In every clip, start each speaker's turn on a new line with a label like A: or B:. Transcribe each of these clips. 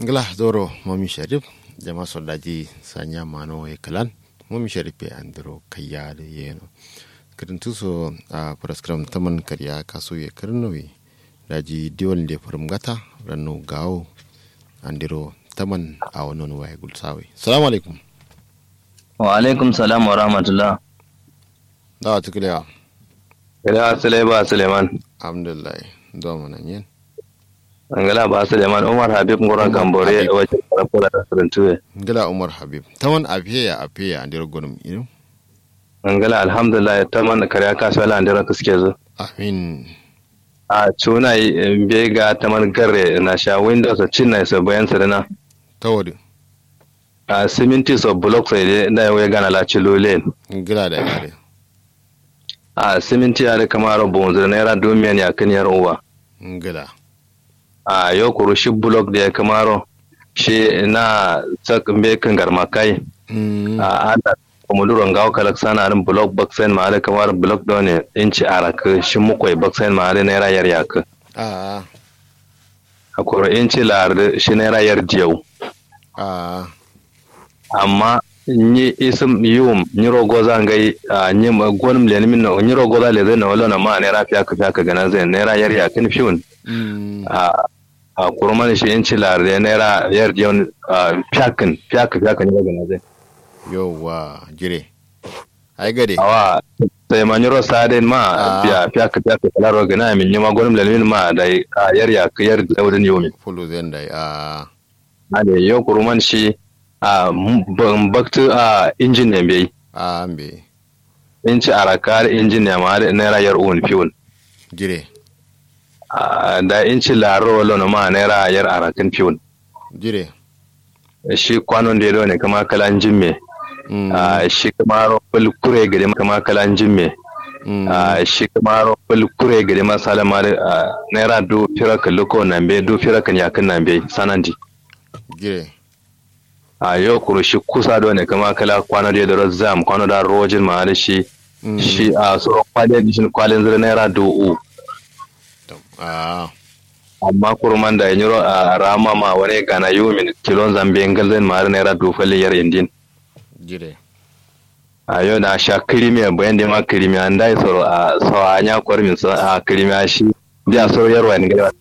A: ngla zoro mami sharif jama sodaji sanya mano e kalan mami sharif e andro kayya da yeno kirin tuso a praskram taman karya kaso ye kirnowi daji diwol de farum gata ranno gawo andiro taman a wannan waye gulsawe salamu alaikum
B: wa alaikum salam wa rahmatullah
A: dawa tukulewa
B: ila asale ba suleiman
A: alhamdulillah do mana yin
B: angala ba suleiman umar habib ngora gambore
A: Habib.
B: wajen karafura da surintuwe
A: ngila umar habib taman afiya afiya andiro gonum ino
B: angala alhamdulillah ta man kariya kasuwa la andira kuske zo
A: amin
B: a cuna be ga ta man garre na sha windows a cin na so bayan sadana
A: tawadi
B: a siminti so block sai dai da ya gana la cilole
A: ngila da gare
B: a siminti ya da kamar bonzo naira domiyan ya kan yar uwa
A: ngila
B: a yau kuru shi block da ya kamaro shi na sak be kan garma kai
A: Mm,
B: a ana komoduron gawo kalak sana rin block boxen ma da kamar block da ne inci araka shi mukwai boxen ma da naira yar yaka
A: a
B: a kuro inci lar shi naira yar diyau
A: a
B: amma ni isim yum ni rogo za ngai a ni ma gonum le min no ni rogo za le zai na wala na ma naira fiya ka fiya ka gana zai naira yar yaka ni fiun
A: mm,
B: a a kuro man shi inci lar da naira yar diyau fiya kan fiya ka fiya ka ni gana zai
A: yauwa jire ai gade
B: awa sai ma nyoro saden ma
A: Ah.
B: biya fiya ka fiya ka kala ro gana min nyama gonum le min ma da a yar ya ka yar da wadin yomi
A: fulu zenda a
B: ade yo kuruman shi a ban baktu a injin ne bai
A: a ambe
B: inci arakar injin ne ma da naira yar un fiun
A: jire
B: Ah, da inci laro lono ma naira yar arakin fiun
A: jire
B: shi kwanon da ya ne kama kalan jimme
A: mm,
B: Ah, shi kama bul kure gari kama kalan jimme
A: mm,
B: Ah, shi kama bul kure gari ma salama da naira du firaka luko nan be du firaka yakin nan be sanandi
A: jire
B: a yau kuro shi kusa da ne kama kala kwano da ya da zam kwano da rojin ma da shi
A: mm,
B: shi a tsoron kwalin shi kwalin zira naira du'u
A: tam, a
B: amma kurman da yanyi a rama ma wani gana yumin kilon zambe ngalzin ma har naira dufali yar indin
A: jire
B: a yau da sha kirimiya bayan da ma kirimiya an dai soro a sawa anya kwarmin sa a kirimiya shi da soro yarwa ne gaba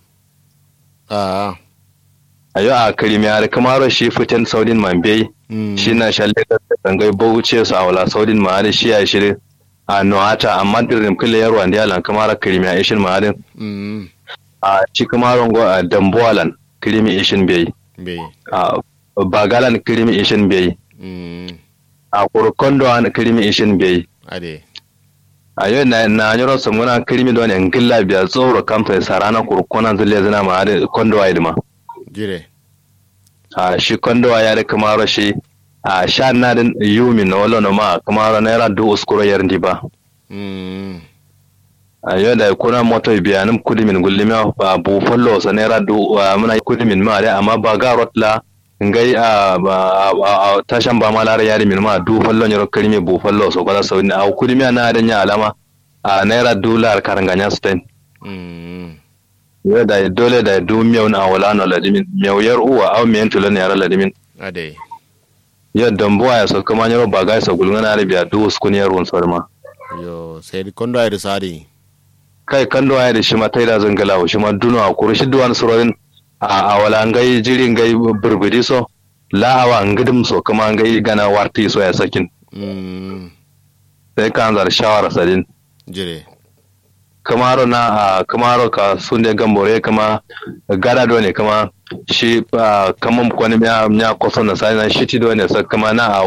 A: a
B: a yau a kirimiya da kamaro shi fitan saudin mambe
A: mm,
B: shi na shalle da tangai bauce su a wala saudin ma har shi ya shi a noata amma dirin kille yarwa da yalan kamara kirimiya ishin ma har
A: mm,
B: a ci kamaron go a dambuwalan kirimi ishin bai
A: be
B: a bagalan kirimi ishin bai
A: mm,
B: a kurkondo an kirimi ishin bai
A: ade
B: a yau na na nyoro samuna kirimi don en gilla biya tsoro kamfa sarana kurkona zule zina ma da kondo wa idma
A: jire
B: a shi kondo wa ya da kamaro shi a sha na din yumi na wala no ma kamaro naira du uskuro yar ba
A: mm,
B: a yau da kuna moto biya nim kudimin gullimi a bu follow sa naira du a muna kudimin ma da amma ba ga rotla ngai a ba- a a- tashan ba ma lara yari min ma du follow nyoro kirimi bu follow so kala so a kudimi na da nya alama a naira dolar karanganya spain
A: mm,
B: yo da dole da du miyau na wala no ladimin miyau yar uwa aw miyan tulo ne yara ladimin
A: ade
B: yo dambuwa ya so kuma nyoro baga so gulngana arabiya du uskun yar won sorma
A: yo sai di kondo ay sadi
B: kai kando ya da shi ma taida zangala shi ma duno a kuru shi duwan surorin a a wala ngai jiri ngai burbudi so la awa ngidim so kuma ngai gana warti so ya sakin
A: mm,
B: sai kan zar shawara sadin
A: jire
B: kamaro na a kamaro ka sunde gambore kama gada do ne kama shi ah, kaman kwani miya miya koso na sai na shi ti do ne sa kama na a